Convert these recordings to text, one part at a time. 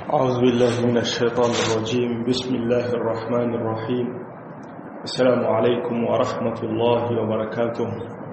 أعوذ بالله من الشيطان الرجيم بسم الله الرحمن الرحيم السلام عليكم ورحمة الله وبركاته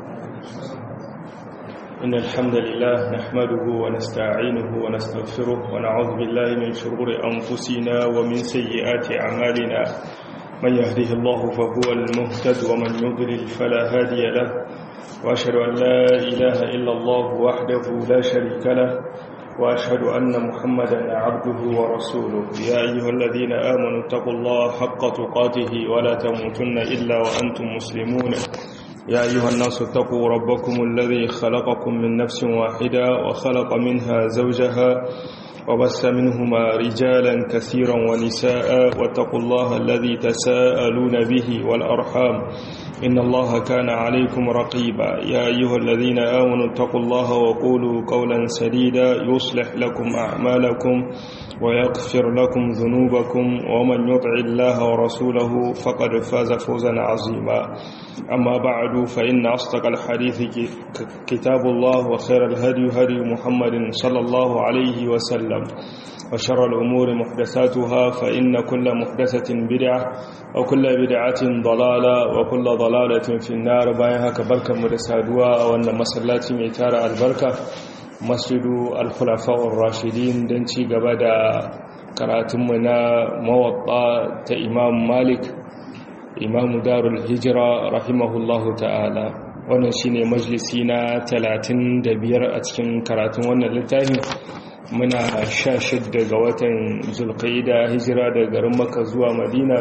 إن الحمد لله نحمده ونستعينه ونستغفره ونعوذ بالله من شرور أنفسنا ومن سيئات أعمالنا من يهده الله فهو المهتد ومن يضلل فلا هادي له وأشهد أن لا إله إلا الله وحده لا شريك له وأشهد أن محمدا عبده ورسوله يا أيها الذين آمنوا اتقوا الله حق تقاته ولا تموتن إلا وأنتم مسلمون يا أيها الناس اتقوا ربكم الذي خلقكم من نفس واحدة وخلق منها زوجها وبس منهما رجالا كثيرا ونساء واتقوا الله الذي تساءلون به والأرحام إن الله كان عليكم رقيبا يا أيها الذين آمنوا اتقوا الله وقولوا قولا سديدا يصلح لكم أعمالكم ويغفر لكم ذنوبكم ومن يطع الله ورسوله فقد فاز فوزا عظيما أما بعد فإن أصدق الحديث كتاب الله وخير الهدي هدي محمد صلى الله عليه وسلم وشر الأمور محدثاتها فإن كل محدثة بدعة وكل بدعة ضلالة وكل ضلالة في النار بايها كبركة مدسادوا وأن مسلات ميتار البركة مسجد الخلفاء الراشدين دنتي قبدا كراتمنا موطا إمام مالك إمام دار الهجرة رحمه الله تعالى wannan shine majalisi na 35 a cikin karatun wannan littafin muna sha shidda ga watan zulkaida hijira da garin maka zuwa madina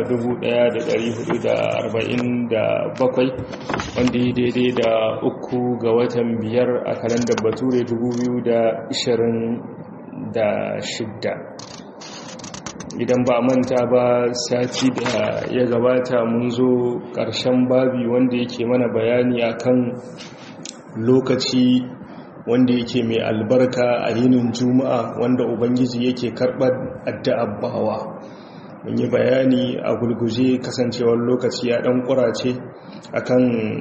1447 wanda yi daidai da uku ga watan biyar a kalandar bature 2026 idan ba manta ba sati da ya gabata mun zo ƙarshen babi wanda yake mana bayani akan lokaci wanda yake mai albarka a yinin juma'a wanda ubangiji yake karɓar addu'ar bawa mun yi bayani a gulguje kasancewar lokaci ya ɗan ƙurace akan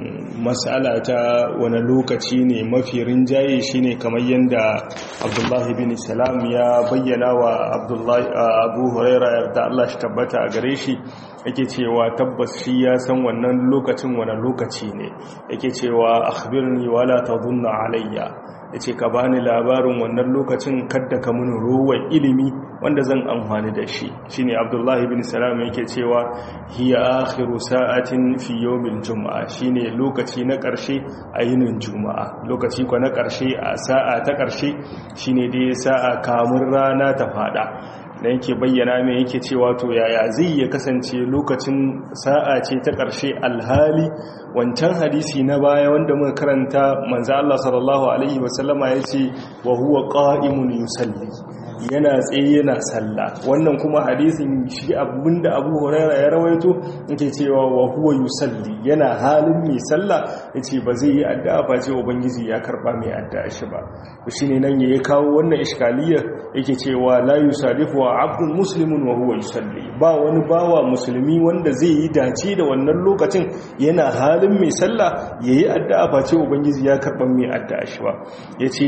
matsala ta wani lokaci ne mafi rinjaye shine kamar yadda abdullahi bin salam ya bayyana wa abu huraira yarda Allah shi tabbata a gare shi yake cewa tabbas shi ya san wannan lokacin wani lokaci ne yake cewa akhbirni wala tadhunna alayya yace ka bani labarin wannan lokacin kadda ka mun ruwan ilimi wanda zan amfani da shi shine abdullahi bin salam yake cewa hiya akhiru sa'atin fi yawmil juma'a shine lokaci na karshe a yinin juma'a lokaci ko na karshe a sa'a ta karshe shine dai sa'a kamun rana ta fada da yake bayyana mai yake cewa to yaya zai ya kasance lokacin sa'a ce ta ƙarshe alhali wancan hadisi na baya wanda muka karanta manzo Allah sallallahu alaihi wasallama yace wa huwa qa'imun yusalli yana tsaye yana sallah wannan kuma hadisin shi abinda Abu Hurairah ya rawaito yake cewa wa huwa yusalli yana halin mai sallah yace ba zai yi addu'a ba ce ubangiji ya karba mai addu'a shi ba shine nan ya kawo wannan iskaliyar yake cewa la yusadifu wa abdun muslimun wa huwa yusalli ba wani bawa musulmi wanda zai yi dace da wannan lokacin yana halin mai sallah yayi addu'a ba ce ubangiji ya karba mai addu'a shi ba yace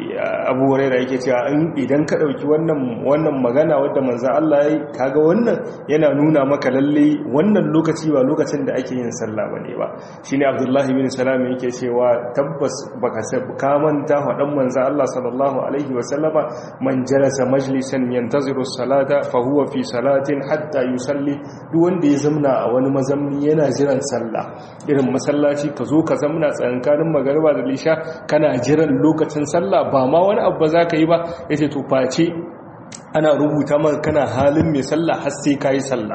Abu Hurairah yake cewa idan ka dauki wannan wannan magana wadda manzo Allah yayi kaga wannan yana nuna maka lalle wannan lokaci ba lokacin da ake yin sallah bane ba shine Abdullah ibn Salam yake cewa tabbas baka ka manta fadan manzo Allah sallallahu alaihi wa sallama man jalasa majlisan yantaziru salata fa huwa fi salatin hatta yusalli duk wanda ya zamna a wani mazamni yana jiran sallah irin masallaci ka zo ka zamna tsankanin magariba da lisha kana jiran lokacin sallah ba ma wani abu za ka yi ba yace to face ana rubuta maka kana halin mai sallah har sai kayi sallah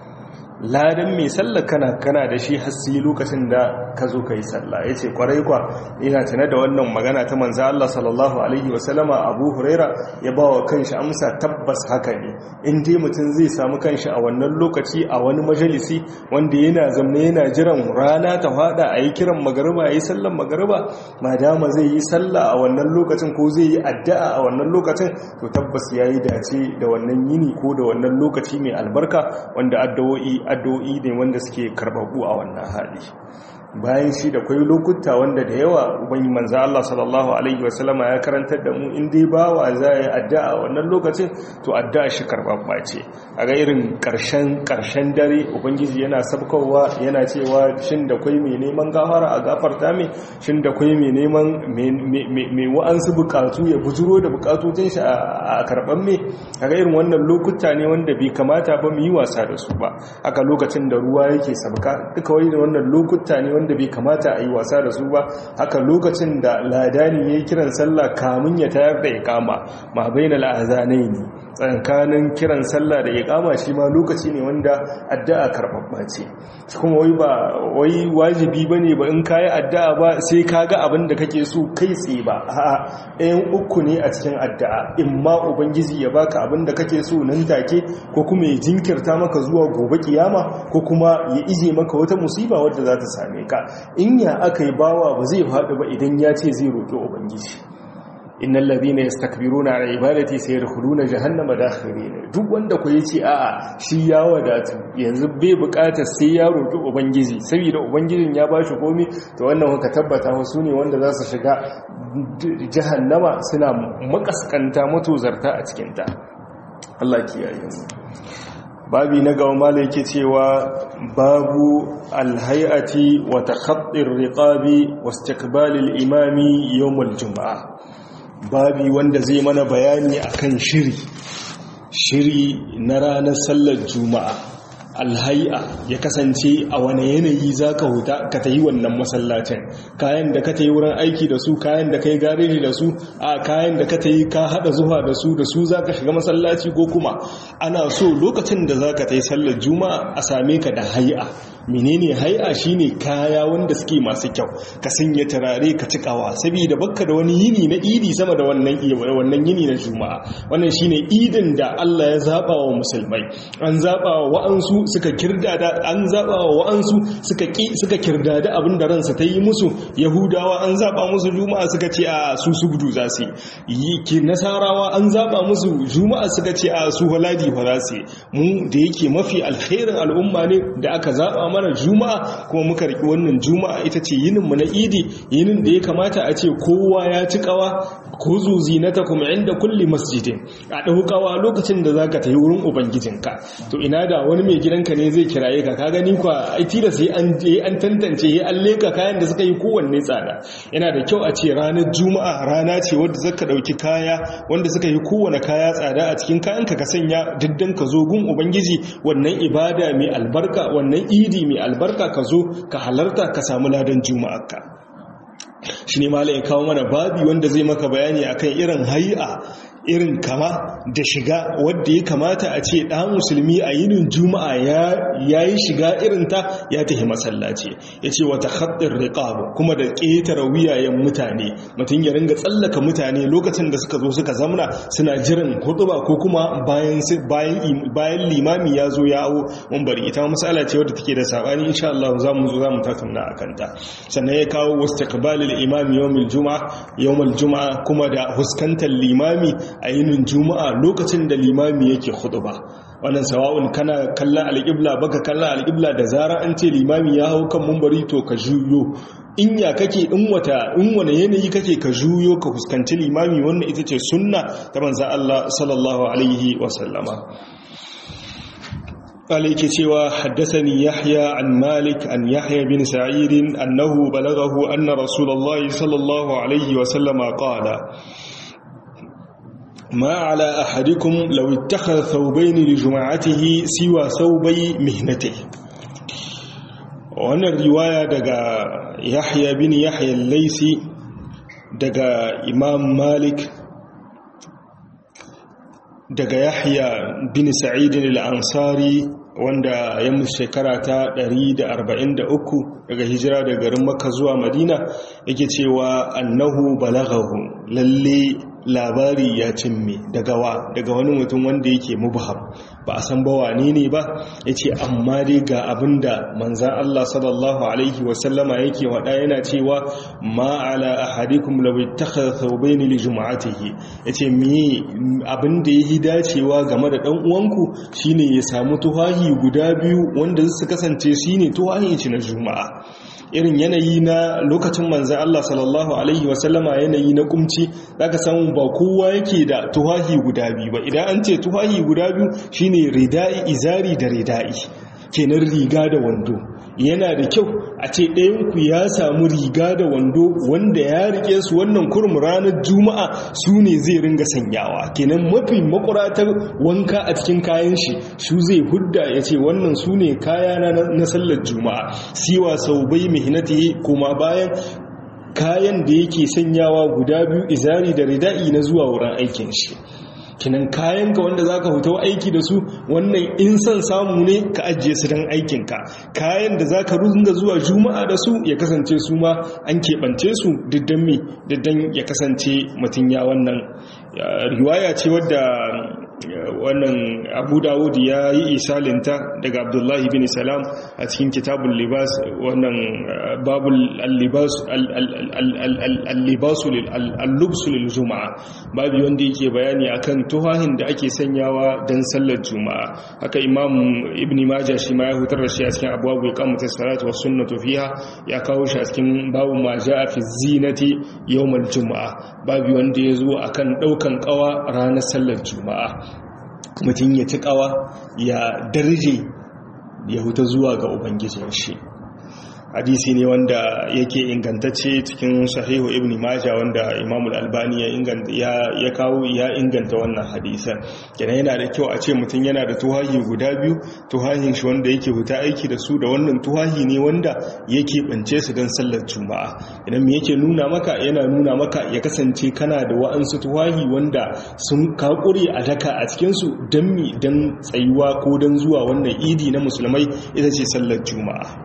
ladan mai sallah kana kana da shi har sai lokacin da ka zo kai sallah yace kwarai kwa ina tana da wannan magana ta manzo Allah sallallahu alaihi wasallama Abu Huraira ya bawa kanshi amsa tabbas haka ne in dai mutum zai samu kanshi a wannan lokaci a wani majalisi wanda yana zamne yana jiran rana ta fada a yi kiran magariba yayi sallan magariba madama zai yi sallah a wannan lokacin ko zai yi addu'a a wannan lokacin to tabbas yayi dace da wannan yini ko da wannan lokaci mai albarka wanda addu'o'i addu'o'i ne wanda suke karbabu a wannan hali bayan shi da kwai lokuta wanda da yawa ubangi manzo Allah sallallahu alaihi wasallama ya karantar da mu in dai bawa za ya addu'a wannan lokacin to addu'a shi karbabba ce a ga irin karshen karshen dare ubangiji yana sabkowa yana cewa shin da kwai mai neman gafara a gafarta mai shin da kwai mai neman mai wa'ansu bukatu ya bujuro da bukatocin shi a karban mai a ga irin wannan lokuta ne wanda bai kamata ba mu yi wasa da su ba haka lokacin da ruwa yake sabka duka wani da wannan lokuta ne wanda bai kamata a yi wasa da su ba haka lokacin da ladani ya yi kiran sallah kamun ya tayar da ikama ma bainal azanai ne tsakanin kiran sallah da ikama shi ma lokaci ne wanda addu'a karbabba ce kuma wai ba wai wajibi bane ba in kayi addu'a ba sai kaga abin da kake so kai tsaye ba a'a ɗayan uku ne a cikin addu'a imma ubangiji ya baka abin da kake so nan take ko kuma ya jinkirta maka zuwa gobe kiyama ko kuma ya ije maka wata musiba wadda za ta same ka in ya aka yi bawa ba zai faɗi ba idan ya ce zai roƙi ubangiji innal ladhina yastakbiruna an ibadati sayadkhuluna jahannama dakhirin duk wanda ko yace a'a shi ya wadatu yanzu bai bukatar sai ya roki ubangiji saboda ubangijin ya bashi komai to wannan ka tabbata wasu ne wanda za su shiga jahannama suna makaskanta matozarta a cikin ta Allah kiyaye mu babi na gaba mala yake cewa babu alhayati wa takhattir riqabi wa istiqbalil imami yawmul jumu'ah babi wanda zai mana bayani akan shiri shiri na ranar sallar juma'a alhai'a ya kasance a wane yanayi za ka huta ka ta yi wannan masallacin kayan da ka ta yi wurin aiki da su kayan da ka yi gareji da su a kayan da ka ta yi ka haɗa zuwa da su da su za ka shiga masallaci ko kuma ana so lokacin da za ka ta yi sallar juma'a a same ka da hai'a menene hai'a shine kaya wanda suke masu kyau ka sanya turare ka cikawa saboda bakka da wani yini na idi sama da wannan wannan yini na juma'a wannan shine idin da Allah ya zaba wa musulmai an zaba wa wa'ansu suka kirdada an zaba wa wa'ansu suka ki suka kirdada abin da ransa ta yi musu yahudawa an zaba musu juma'a suka ce a su subdu za su yi ki nasarawa an zaba musu juma'a suka ce a su waladi fa za su mu da yake mafi alkhairin al'umma ne da aka zaba mana juma'a kuma muka riki wannan juma'a ita ce yininmu na idi yinin da ya kamata a ce kowa ya ci kawa ko zuzi na ta kuma inda kulli masjidin a ɗaukawa lokacin da za ka ta yi wurin ubangijinka to ina da wani mai gidanka ne zai kiraye ka ka gani kwa aiti da sai an je an tantance ya an leka kayan da suka yi kowanne tsada yana da kyau a ce ranar juma'a rana ce wadda zaka ɗauki kaya wanda suka yi kowane kaya tsada a cikin kayanka ka sanya diddan ka zo gun ubangiji wannan ibada mai albarka wannan idi mai albarka ka zo ka halarta ka samu ladan juma'arka shi ne malaye kawo mana babi wanda zai maka bayani akan irin hai'a irin kama da shiga wadda ya kamata a ce ɗan musulmi a yinin juma'a ya yi shiga irinta ya tafi masallaci ya ce wata haɗin riƙabu kuma da ƙetare wuyayen mutane mutum ya ringa tsallaka mutane lokacin da suka zo suka zamna suna jiran hutuba ko kuma bayan limami ya zo ya awo mun bari ita matsala ce wadda take da saɓani insha Allah za mu zo za mu tattauna a kanta sannan ya kawo wasu takbalil imami yawmul juma'a yawmul juma'a kuma da huskantar limami a yinin juma'a lokacin da limami yake ba wannan sawa'un kana kallon alƙibla baka kallon alƙibla da zara an ce limami ya hau kan mumbari to ka juyo in ya kake in wata in wani yanayi kake ka juyo ka fuskanci limami wannan ita ce sunna ta manzo Allah sallallahu alaihi wa sallama قال cewa حدثني يحيى عن مالك عن يحيى بن سعيد أنه بلغه أن رسول الله صلى الله عليه وسلم قال ما على أحدكم لو اتخذ ثوبين لجماعته سوى ثوبي مهنته wannan riwaya daga yahya bin yahya laisi daga imam malik daga yahya bin sa'idin al-ansari wanda ya mutu shekara ta 143 daga hijira daga garin makka zuwa madina yake cewa annahu balaghahu lalle labari ya cimme daga wa daga wani mutum wanda yake mubham ba a san bawa ne ne ba yace amma dai ga abinda manzan Allah sallallahu alaihi wasallama yake wada yana cewa ma ala ahadikum law ittakhadha thawbayn li jum'atihi yace me abinda yake dacewa game da dan uwanku shine ya samu tuhahi guda biyu wanda su kasance shine tuhahi ci na juma'a irin yanayi na lokacin manzan Allah sallallahu alaihi wasallama yanayi na kumci zaka samu ba kowa yake da tuhahi guda biyu ba idan an ce tuhahi guda biyu shine rida'i izari da rida'i kenan riga da wando yana da kyau a ce ɗayanku ya samu riga da wando wanda ya rike su wannan kurum ranar juma'a su ne zai ringa sanyawa kenan mafi makuratar wanka a cikin kayan shi su zai hudda ya ce wannan su ne kaya na sallar juma'a siwa sau bai mihinati kuma bayan kayan da yake sanyawa guda biyu izari da rida'i na zuwa wurin aikin shi kinan kayanka wanda za ka huta aiki da su wannan in son samu ne ka ajiye su don aikinka kayan da za ka runga zuwa juma'a da su ya kasance su ma an keɓance su diddan mi diddan ya kasance mutum ya wannan riwaya ce wadda wannan abu dawud ya yi isalinta daga abdullahi bin salam a cikin kitabun libas wannan babul al-libasu lil juma'a babu wanda yake bayani akan tuhahin da ake sanyawa don sallar juma'a haka imam ibn maja shi ma ya hutar da shi a cikin abubuwa kamata salatu wa sunnatu fiha ya kawo shi a cikin babu ma ja'a fi zinati yawmal juma'a babu wanda ya zo akan daukan kawa ranar sallar juma'a mutum ya ci kawa ya darje ya huta zuwa ga ubangijin shi hadisi ne wanda yake ingantacce cikin sahihu ibn majah wanda imamul albani ya inganta ya kawo ya inganta wannan hadisan kenan yana da kyau a ce mutum yana da tuhahi guda biyu tuhahin shi wanda yake huta aiki da su da wannan tuhahi ne wanda yake bance su don sallar juma'a idan me yake nuna maka yana nuna maka ya kasance kana da wa'ansu tuhahi wanda sun kakure a daka a cikin su don mi don tsayuwa ko don zuwa wannan idi na musulmai ita ce sallar juma'a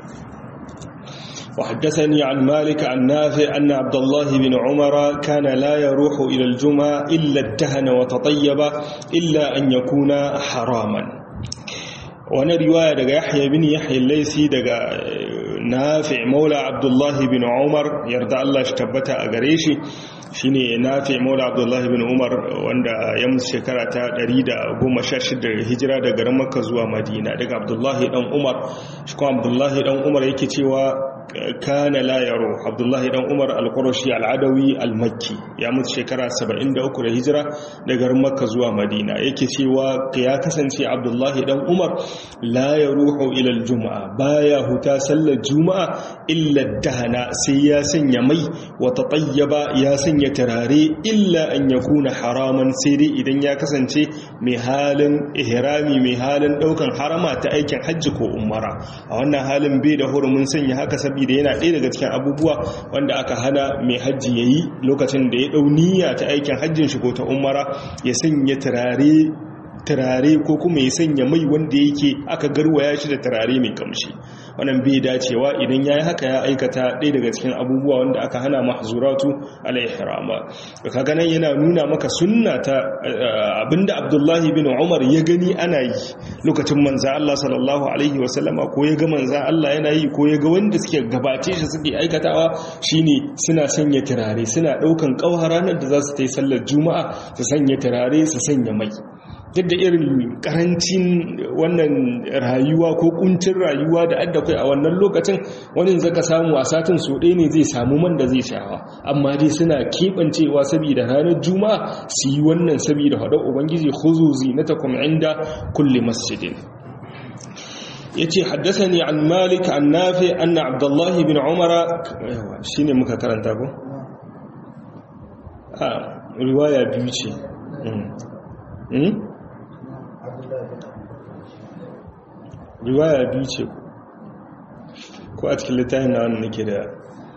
وحدثني عن مالك عن نافع أن عبد الله بن عمر كان لا يروح إلى الجمعة إلا ادهن وتطيب إلا أن يكون حراما وانا رواية دقى يحيى بن يحيى الليسي دقى نافع مولى عبد الله بن عمر يرضى الله اشتبتها أقريشي shine nafi maula abdullahi bin umar wanda ya musu shekara ta 116 hijira daga garin makka zuwa madina daga abdullahi dan umar shi kuma abdullahi dan umar yake cewa kana la yaro abdullahi dan umar al-qurashi al-adawi al-makki ya mutu shekara 73 da hijira daga garin makka zuwa madina yake cewa ya kasance abdullahi dan umar la yaruhu ila al-jum'a baya huta sallar juma'a illa dahana sai ya sanya mai wa tatayyaba ya sanya turare illa an yakuna haraman sai dai idan ya kasance mai halin ihrami mai halin daukan harama ta aikin hajji ko umara a wannan halin bai da hurumin sanya haka saboda yana ɗaya daga cikin abubuwa wanda aka hana mai hajji yayi lokacin da ya dau niyya ta aikin hajjin shi ko ta umara ya sanya turare turare ko kuma ya sanya mai wanda yake aka garwaya shi da turare mai kamshi wannan bai dacewa idan yayi haka ya aikata ɗaya daga cikin abubuwa wanda aka hana mahzuratu al-ihrama kaga nan yana nuna maka sunna ta abinda Abdullahi bin Umar ya gani ana yi lokacin manzo Allah sallallahu alaihi wasallama ko ya ga manzo Allah yana yi ko ya ga wanda suke gabace shi suke aikatawa shine suna sanya turare suna daukan kauha ranar da za su yi sallar juma'a su sanya turare su sanya mai duk da irin karancin wannan rayuwa ko kuncin rayuwa da adda kai a wannan lokacin wani zaka samu a satin so ɗaya ne zai samu man da zai shawa amma dai suna keɓancewa saboda ranar juma'a su yi wannan saboda haɗar ubangiji huzuzi na takum inda kulli masjidin yace haddathani an malik an nafi anna abdullahi bin umara shine muka karanta ko a riwaya biyu ce riwaya biyu ce ko a cikin littafin na wani nake da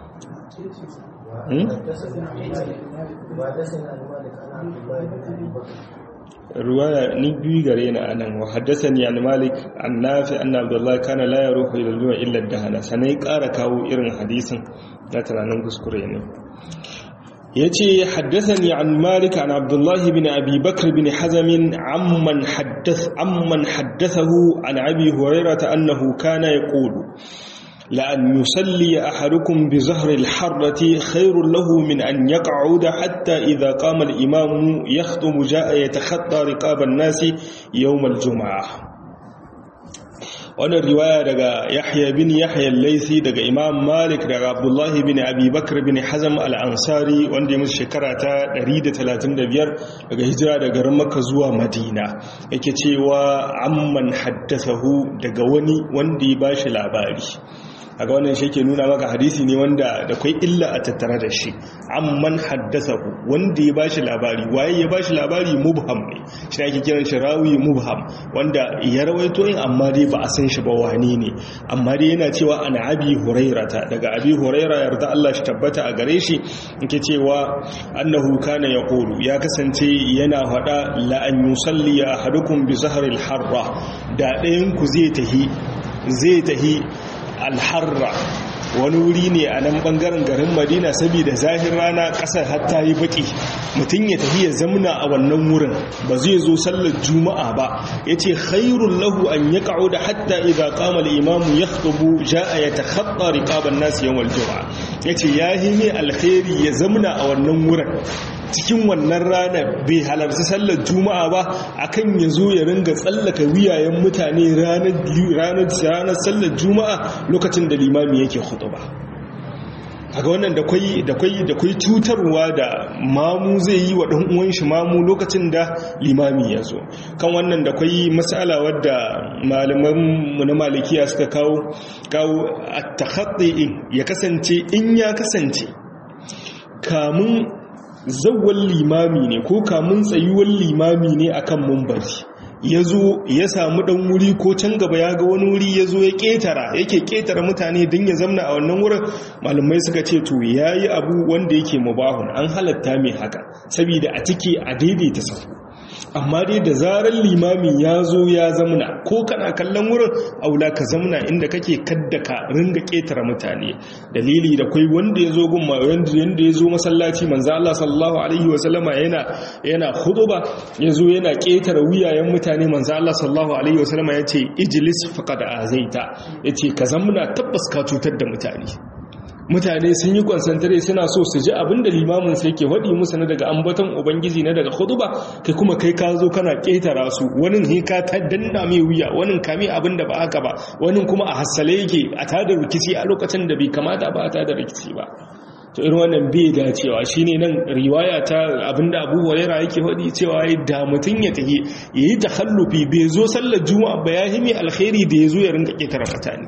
riwaya ni biyu gare na anan wa haddasa ni an malik an nafi an abdullahi kana la ya ruhu ila zuwa illa dahana sanai ƙara kawo irin hadisin na tunanin kuskure ne يتي حدثني عن مالك عن عبد الله بن أبي بكر بن حزم عمن حدث عمن حدثه عن أبي هريرة أنه كان يقول لأن يصلي أحدكم بزهر الحرة خير له من أن يقعد حتى إذا قام الإمام يخطم جاء يتخطى رقاب الناس يوم الجمعة wannan riwaya daga yahya bin yahya al-laisi daga imam malik daga abdullahi bin abi bakr bin hazam al-ansari wanda ya musu shekara ta 135 daga hijira daga garin makka zuwa madina yake cewa amman haddathahu daga wani wanda ya bashi labari kaga wannan shi ke nuna maka hadisi ne wanda da kwai illa a tattare da shi amman haddathahu wanda ya bashi labari waye ya bashi labari mubham ne shi ake kiran shi rawi mubham wanda ya rawaito in amma dai ba a san shi ba wani ne amma dai yana cewa an abi hurairata daga abi huraira yarda Allah shi tabbata a gare shi yake cewa annahu kana yaqulu ya kasance yana faɗa la an yusalli ahadukum bi zahril harra da ɗayan ku zai tahi zai tahi alharra wani wuri ne a nan bangaren garin madina saboda zahir rana kasar hatta yi baki mutum ya tafi ya zamna a wannan wurin ba zai zo sallar juma'a ba ya ce khairun lahu an ya ka'o da hatta idha kama imamu ya khutubu ja'a ya takhatta riqaban nas yawmal juma'a ya ce ya hime alkhairi ya zamna a wannan wurin cikin wannan ranar bai halarci sallar juma'a ba akan ya zo ya ringa tsallaka wiyayen mutane ranar sallar juma'a lokacin da limami yake hudu ba a ga wannan da kwai da kwai da kwai cutarwa da mamu zai yi wa ɗan uwan shi mamu lokacin da limami ya zo kan wannan da kwai matsala wadda malaman mu na malikiya suka kawo kawo at-takhatti ya kasance in ya kasance kamun zawwal limami ne ko kamun tsayuwar limami ne akan mumbari ya zo ya samu dan wuri ko can gaba ya ga wani wuri ya zo ya ketara yake ketara mutane don ya zamna a wannan wurin malamai suka ce to ya yi abu wanda yake mubahun an halatta mai haka saboda a ciki a daidaita sahu amma dai da zarar limami ya zo ya zamna ko kana kallon wurin aula ka zamna inda kake kadda ka ringa ketara mutane dalili da kai wanda ya zo gun wanda yanda ya zo masallaci manzo Allah sallallahu alaihi wa sallama yana yana khutba ya zo yana ketara wuyayen mutane manzo Allah sallallahu alaihi wa sallama yace ijlis faqad azaita yace ka zamna tabbas ka cutar da mutane mutane sun yi kwansantare suna so su ji abin da limamin sai ke waɗi musu na daga ambaton ubangiji na daga hudu ba kai kuma kai ka zo kana ƙetara su wani ne ka ta danna mai wuya wani kame abin da ba haka ba wani kuma a hassale yake a tada rikici a lokacin da bai kamata ba a tada rikici ba to irin wannan bai dacewa shine nan riwaya ta abinda Abu Hurairah yake faɗi cewa da mutun ya tafi yayi takhallufi bai zo sallar juma'a ba ya himi alkhairi da yazo ya rinka ƙetara mutane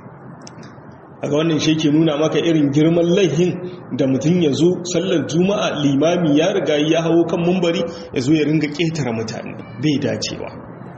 a ga wannan shi ke nuna maka irin girman laihin da mutum ya zo sallar juma'a limami ya riga ya hawo kan mumbari ya zo ya ringa ƙetare mutane bai dacewa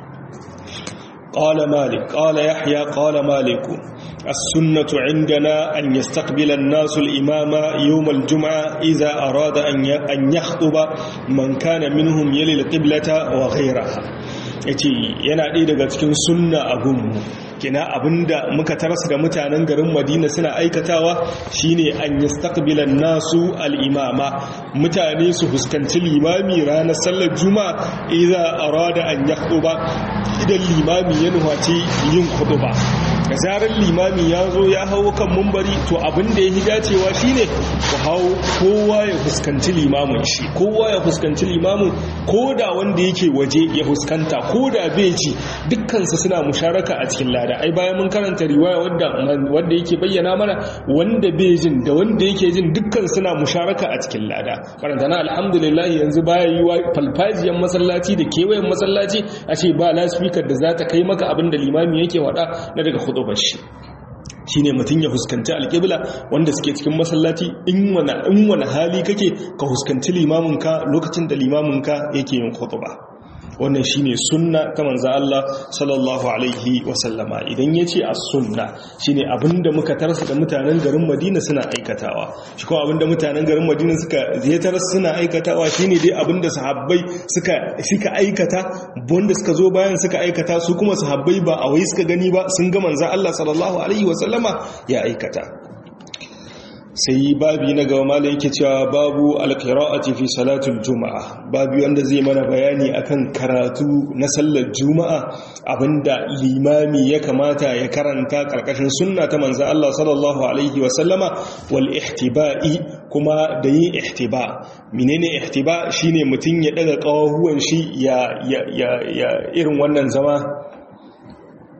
ƙala malik ƙala yahya ƙala maliku السنة عندنا أن يستقبل الناس الإمام يوم الجمعة إذا أراد أن يخطب من كان منهم يلي القبلة وغيرها yace yana ɗaya daga cikin sunna a gunmu kina abinda muka tarasa da mutanen garin madina suna aikatawa shine an yastaqbilan nasu al-imama mutane su fuskanci limami ranar sallar juma'a idza arada an yakhuba idan limami ya nufaci yin khutba da zarar limami ya zo ya hau kan mumbari to abinda ya dacewa shine ku hau kowa ya fuskanci limamin shi kowa ya fuskanci limamin ko da wanda yake waje ya fuskanta ko da bai ji dukkansu suna musharaka a cikin lada ai bayan mun karanta riwaya wanda wanda yake bayyana mana wanda bai jin da wanda yake jin dukkan suna musharaka a cikin lada karanta na alhamdulillah yanzu baya yi wa falfajiyan masallaci da kewayen masallaci a ce ba lasfikar da za ta kai maka abin da limami yake wada na daga hudubar shi shine mutum ya fuskanci alƙibla wanda suke cikin masallaci in wani hali kake ka fuskanci limaminka lokacin da limaminka yake yin khutba wannan shine sunna ta manzo Allah sallallahu alaihi wasallama idan yace as-sunna shine abinda muka tarsa da mutanen garin Madina suna aikatawa shi kuma abinda mutanen garin Madina suka ziyatar suna aikatawa shine dai abinda sahabbai suka suka aikata wanda suka zo bayan suka aikata su kuma sahabbai ba a wai suka gani ba sun ga manzo Allah sallallahu alaihi wasallama ya aikata sai babi na gaba malai yake cewa babu alqira'ati fi salatul juma'a babu wanda zai mana bayani akan karatu na sallar juma'a abinda limami ya kamata ya karanta karkashin sunna ta manzo Allah sallallahu alaihi wa sallama wal ihtiba'i kuma da yin ihtiba menene ihtiba shine mutun ya daga kawahuwan shi ya ya ya irin wannan zama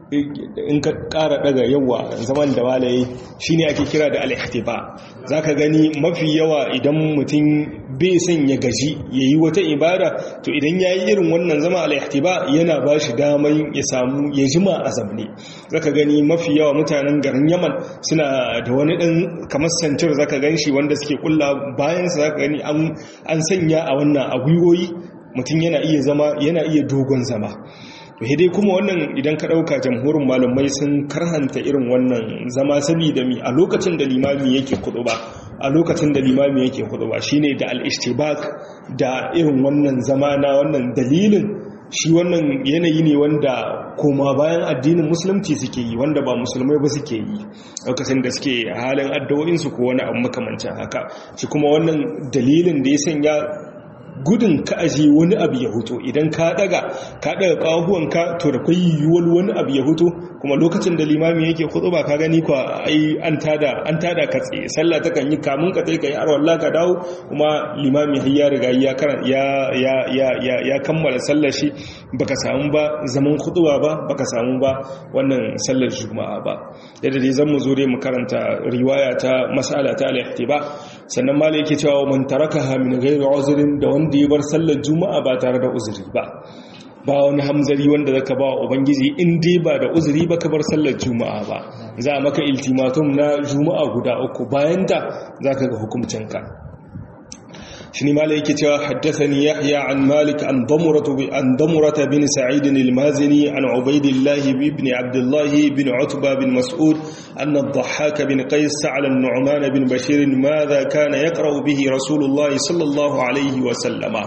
in ka ƙara daga yawa zaman da walaye shine ake kira da al-ihtiba zaka gani mafi yawa idan mutum bai son ya gaji yayi wata ibada to idan yayi irin wannan zama al-ihtiba yana ba shi daman ya samu ya jima a zamne zaka gani mafi yawa mutanen garin Yaman suna da wani dan kamar sancir zaka ganshi wanda suke kulla bayan sa zaka gani an an sanya a wannan a gwiwoyi mutum yana iya zama yana iya dogon zama to dai kuma wannan idan ka ɗauka jamhurin malamai sun karhanta irin wannan zama saboda mi a lokacin da limami yake kudu ba a lokacin da limami yake kudu ba shine da al-ishtibak da irin wannan zama na wannan dalilin shi wannan yanayi ne wanda koma bayan addinin musulunci suke yi wanda ba musulmai ba suke yi lokacin da suke halin addu'o'insu ko wani abu makamancin haka shi kuma wannan dalilin da ya sanya gudun ka aje wani abu ya huto idan ka daga ka daga kahuwanka to da kai yiwuwar wani abu ya huto kuma lokacin da limami yake hudu ba ka gani kwa ai an tada an tada ka tsaye sallah ta kan yi kamun ka tsaye ka yi arwalla ka dawo kuma limami har ya riga ya ya ya ya ya kammala sallar shi baka samu ba zaman huduwa ba baka samu ba wannan sallar juma'a ba yadda dai zan mu zo dai mu karanta riwaya ta mas'ala ta al-ihtiba sannan malai yake cewa man tarakaha min ghairi uzrin da wanda ya bar sallar juma'a ba tare da uzuri ba ba wani hamzari wanda zaka ba ubangiji in dai ba da uzuri ba ka bar sallar juma'a ba za a maka iltimatum na juma'a guda uku bayan da zaka ga hukuncinka shine mala yake cewa haddathani yahya an malik an damuratu an damurata bin sa'id al-mazini an ubaydillah ibn abdullah ibn utba bin mas'ud an ad-dhahhak bin qais sa'ala an-nu'man bin bashir madha kana yaqra'u bihi rasulullah sallallahu alayhi wa sallama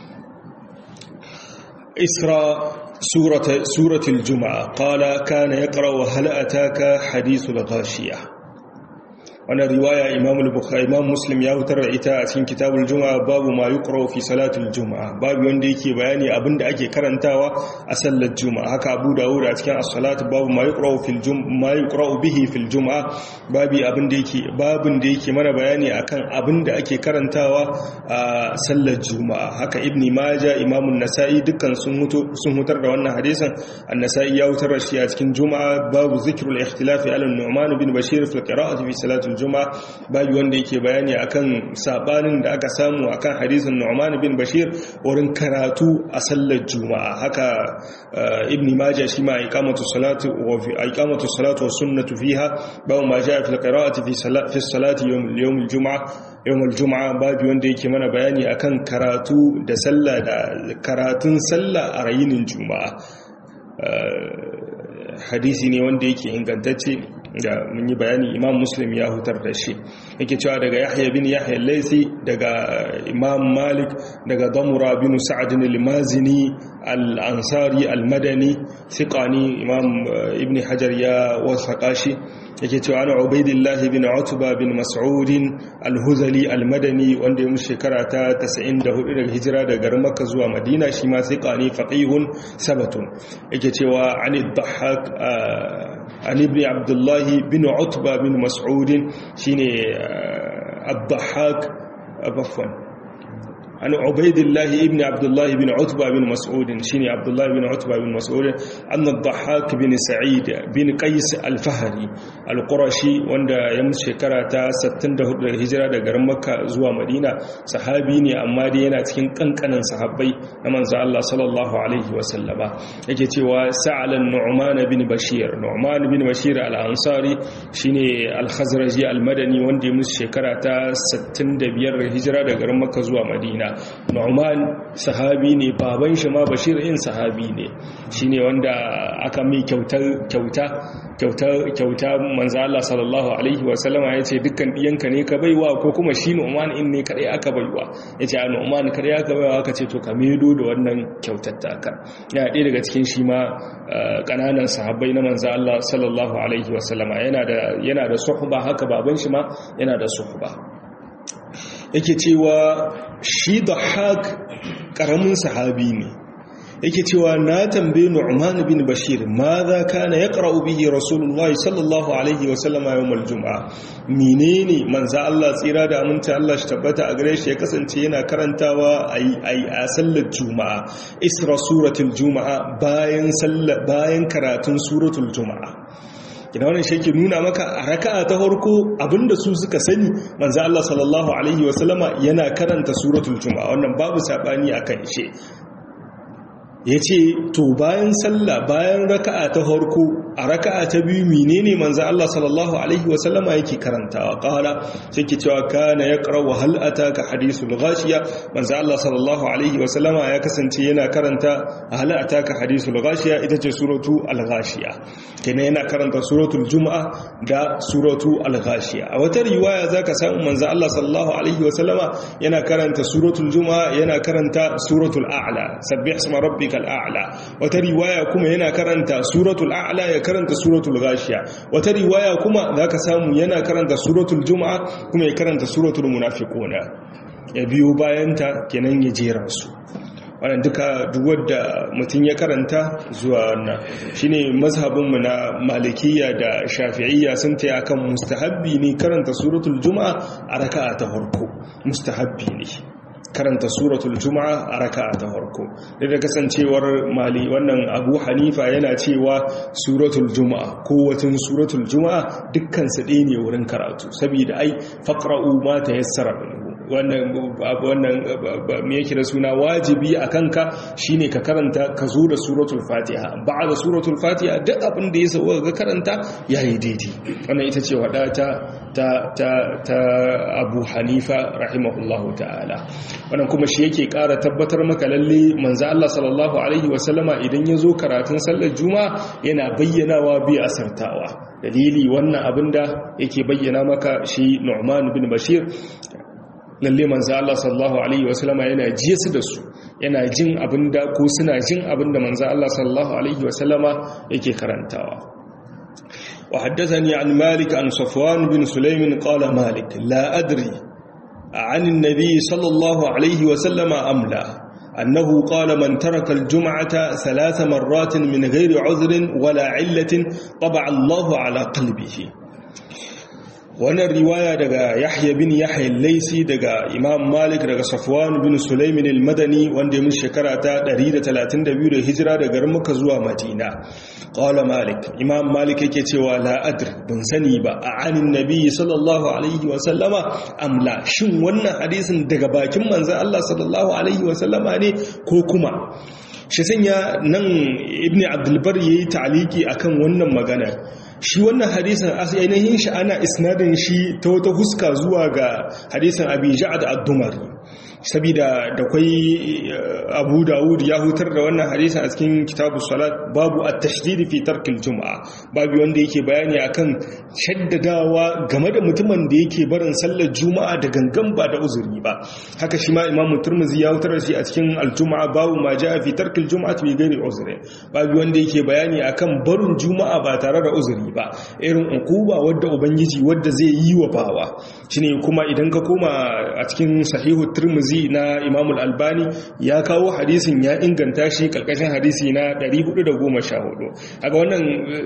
إسراء سورة, سورة الجمعة قال كان يقرأ هل أتاك حديث الغاشية wannan riwaya imam al-bukhari imam muslim ya wutar da ita a cikin kitabul juma'a babu ma yuqra fi salatul juma'a babu wanda yake bayani abinda ake karantawa a sallar juma'a haka abu dawud a cikin as-salat babu ma yuqra fil juma'a ma yuqra bihi fil juma'a babu abinda yake babun da yake mana bayani akan abinda ake karantawa a sallar juma'a haka ibn majah imam an-nasa'i dukkan sun mutu sun hutar da wannan hadisin an-nasa'i ya wutar da shi a cikin juma'a babu zikrul ikhtilafi ala an-nu'man bin bashir fi qira'ati fi salatul juma'a babu wanda yake bayani akan sabanin da aka samu akan hadisin Nu'man bin Bashir wurin karatu a sallar juma'a haka ibn Majah shi ma iqamatu salatu wa fi iqamatu salatu wa sunnatu fiha babu ma jaa fi qira'ati fi salati fi salati yawm yawm al-jum'a yawm al-jum'a babu wanda yake mana bayani akan karatu da sallah da karatun sallah a rayinin juma'a hadisi ne wanda yake ingantacce da mun yi bayani imam muslim ya hutar da shi yake cewa daga yahya bin yahya laisi daga imam malik daga damura bin sa'adin al-mazini al-ansari al-madani thiqani imam ibn hajar ya wasaka shi yake cewa ana ubaidillah bin utba bin mas'ud al-huzali al-madani wanda ya mushi shekara ta 94 daga hijira daga garin makka zuwa madina shi ma thiqani faqihun sabatun yake cewa ani dhahhak an ibn abdullahi bin utba bin mas'udin shine abdahak abafwan an ubaidillahi ibn abdullahi bin utba bin mas'udin shine abdullahi bin utba bin mas'udin an ad-dhahhak bin sa'id bin qais al-fahri al-qurashi wanda ya mutu shekara ta 64 daga hijira daga garin makka zuwa madina sahabi ne amma dai yana cikin kankanan sahabbai na manzo Allah sallallahu alaihi wa sallama yake cewa sa'alan nu'man bin bashir nu'man bin bashir al-ansari shine al-khazraji al-madani wanda ya mutu shekara ta 65 daga hijira daga garin makka zuwa madina Nu'man sahabi ne baban shi ma Bashir in sahabi ne shine wanda aka mai kyautar kyauta kyauta kyauta manzo Allah sallallahu alaihi wa sallama yace dukkan diyanka ne ka baiwa ko kuma shi Nu'man in ne kadai aka baiwa yace a Nu'man kadai aka baiwa aka ce to ka medo da wannan kyautar taka ya ɗaya daga cikin shi ma kananan sahabbai na manzo Allah sallallahu alaihi wa sallama yana da yana da suhba haka baban shi ma yana da suhba yake cewa shi da haƙ ƙaramin sahabi ne yake cewa na tambaye Nu'man bin Bashir ma za kana yaqra'u bihi Rasulullahi sallallahu alaihi wa sallama yawmal jum'a menene manzo Allah tsira da aminta Allah shi tabbata a gare shi ya kasance yana karantawa ai a sallar juma'a isra suratul juma'a bayan sallar bayan karatun suratul juma'a ina wannan shi ke nuna maka a raka'a ta farko abinda su suka sani manzo Allah sallallahu alaihi wa sallama yana karanta suratul juma'a wannan babu sabani akan shi ya ce to bayan sallah bayan raka'a ta harko a raka'a ta biyu menene manzo Allah sallallahu alaihi wasallama yake karantawa qala sai cewa kana yaqra wa hal ataka hadithul ghashiya manzo Allah sallallahu alaihi wasallama ya kasance yana karanta hal ataka hadithul ghashiya ita ce suratu al-ghashiya kenan yana karanta suratul juma'a da suratu al-ghashiya a wata riwaya zaka samu manzo Allah sallallahu alaihi wasallama yana karanta suratul juma'a yana karanta suratul a'la sabbih isma rabbika al'a'la wata riwaya kuma yana karanta suratul a'la ya karanta suratul ghashiya wata riwaya kuma zaka samu yana karanta suratul juma'a kuma ya karanta suratul munafiquna ya biyo bayanta kenan ya jera su wannan duka duk wanda mutum ya karanta zuwa wannan shine mazhabinmu na malikiya da shafi'iyya sun taya kan mustahabbi ne karanta suratul juma'a a raka'a ta farko mustahabbi ne karanta suratul juma'a a raka'a ta farko da kasancewar mali wannan abu hanifa yana cewa suratul juma'a ko watan suratul juma'a dukkan su ɗaya ne wurin karatu saboda ai faqra'u ma tayassara wannan wannan me yake da suna wajibi a kanka shine ka karanta ka zo da suratul fatiha ba'da suratul fatiha duk abin da ya sauka ga karanta yayi daidai wannan ita ce wada ta ta ta Abu Hanifa rahimahullahu ta'ala wannan kuma shi yake ƙara tabbatar maka lalle manzo Allah sallallahu alaihi wasallama idan ya zo karatun sallar juma'a yana bayyanawa bi asartawa dalili wannan abinda yake bayyana maka shi Nu'man bin Bashir lalle manzo Allah sallallahu alaihi wasallama yana jiye su da su yana jin abinda ko suna jin abinda manzo Allah sallallahu alaihi wasallama yake karantawa وحدثني عن مالك عن صفوان بن سليم قال مالك لا أدري عن النبي صلى الله عليه وسلم أم لا أنه قال من ترك الجمعة ثلاث مرات من غير عذر ولا علة طبع الله على قلبه wannan riwaya daga yahya bin yahya laisi daga imam malik daga safwan bin sulaimin al-madani wanda ya mun shekara ta 132 da hijira daga muka zuwa madina qala malik imam malik yake cewa la adri ban sani ba a anin nabi sallallahu alaihi wa sallama amla shin wannan hadisin daga bakin manzon Allah sallallahu alaihi wa sallama ne ko kuma shi sanya nan ibn abdulbar yayi ta'aliki akan wannan magana shi wannan hadisin ainihin shi ana isnadin shi ta wata huska zuwa ga hadisin abi ja'ad ad-dumari sabida da kwai abu dawud ya hutar da wannan hadisin a cikin kitabu salat babu at-tashdid fi tarkil juma'a babu wanda yake bayani akan shaddadawa game da mutumin da yake barin sallar juma'a da gangan ba da uzuri ba haka shi ma imamu turmuzi ya hutar da shi a cikin al-juma'a babu ma ja'a fi tarkil juma'ati bi ghairi uzri babu wanda yake bayani akan barin juma'a ba tare da uzuri ba irin ukuba wadda ubangiji wadda zai yi wa bawa shine kuma idan ka koma a cikin sahihu turmuzi na imam al-albani ya kawo hadisin ya inganta shi karkashin hadisi na 414 kaga wannan